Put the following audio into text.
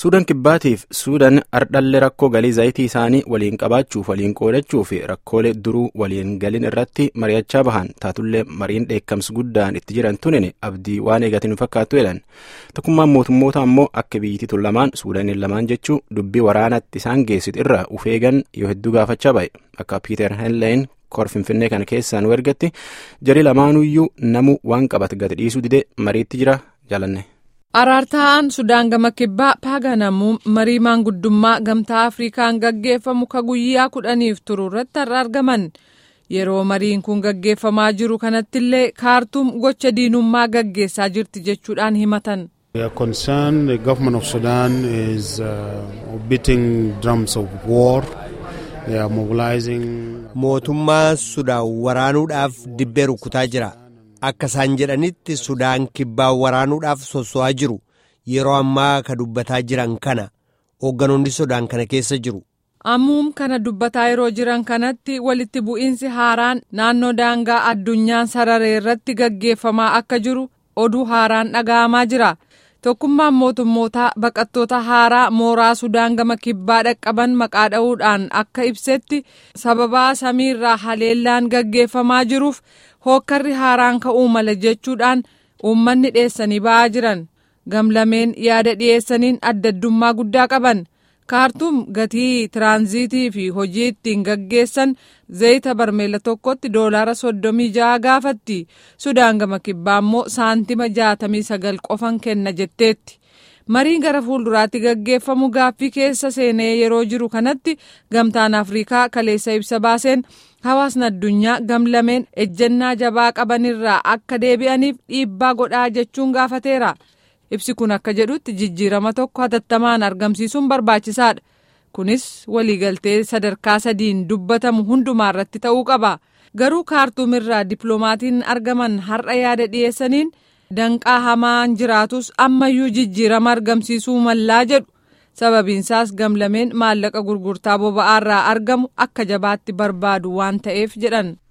Suudaan kibbaatiif Suudaan ardhallee rakkoo galii zayitii isaanii waliin qabaachuuf waliin qoodachuu fi rakkoolee duruu waliin galin irratti mari'achaa bahan taatullee mariin dheekkamsi guddaan itti jiran tunine abdii waan eegatiin fakkaattu jedhan tokkummaan mootummoota ammoo akka biyyittii lamaan Suudaaniin lamaan jechuu dubbii waraanatti isaan geessitu irraa ufeegan yoo hedduu gaafachaa ba'e akka Piiter Henleyin kor finfinnee kana keessaa nu ergatti jarii lamaanuyyuu namu waan qabate gadi dhiisuu didee mariitti jira jaalanne. Araartaa'aan Sudaan gama kibbaa paaganamuun marii maanguddummaa gamtaa Afrikaan gaggeeffamu ka guyyaa kudhaniif turu irratti har'a argaman. Yeroo mariin kun gaggeeffamaa jiru kanattillee kaartuum gocha diinummaa gaggeessaa jirti jechuudhaan himatan. We are concerned the government of Sudan is uh, beating drums of war. They are mobilizing. Mootummaa Sudaan waraanuudhaaf dibbee rukutaa jira. Akka isaan jedhanitti Sudaan kibbaa waraanuudhaaf sosso'aa jiru. Yeroo ammaa ka dubbataa jiran kana hoogganoonni Sudaan kana keessa jiru. Ammuum kana dubbataa yeroo jiran kanatti walitti bu'iinsi haaraan naannoo daangaa addunyaan sararee irratti gaggeeffamaa akka jiru oduu haaraan dhaga'amaa jira. Tokkummaan mootummootaa baqattoota haaraa mooraa Sudaan gama kibbaa dhaqqaban maqaa dha'uudhaan akka ibsetti sababaa samiirraa haleellaan gaggeeffamaa jiruuf hookkarri haaraan ka'uu mala jechuudhaan uummanni dhiyeessanii ba'aa jiran. Gamlameen yaada dhiyeessaniin addaddummaa guddaa qaban. kaartuum gatii tiraanziitii fi hojii ittiin gaggeessan zayita barmeela tokkotti doolaara soddomii ja'a gaafatti sudaan gama kibbaa immoo saantima jaatamii sagal qofan kenna jetteetti mariin gara fuulduraatti gaggeeffamu gaaffii keessa seenee yeroo jiru kanatti gamtaan afriikaa kaleessa ibsa baaseen hawaasni addunyaa gamlameen ejjennaa jabaa qabanirraa akka deebi'aniif dhiibbaa godhaa jechuun gaafateera. ibsi kun akka jedhutti jijjiirama tokko hatattamaan argamsiisuun barbaachisaadha kunis waliigaltee sadarkaa sadiin dubbatamu hundumaa irratti ta'uu qaba garuu kaartuum irraa dippiloomatiin argaman har'a yaada dhiyeessaniin danqaa hamaan jiraatus ammayyuu jijjiirama argamsiisuu mallaa jedhu sababiinsaas gamlameen maallaqa gurgurtaa boba'aarraa argamu akka jabaatti barbaadu waan ta'eef jedhan.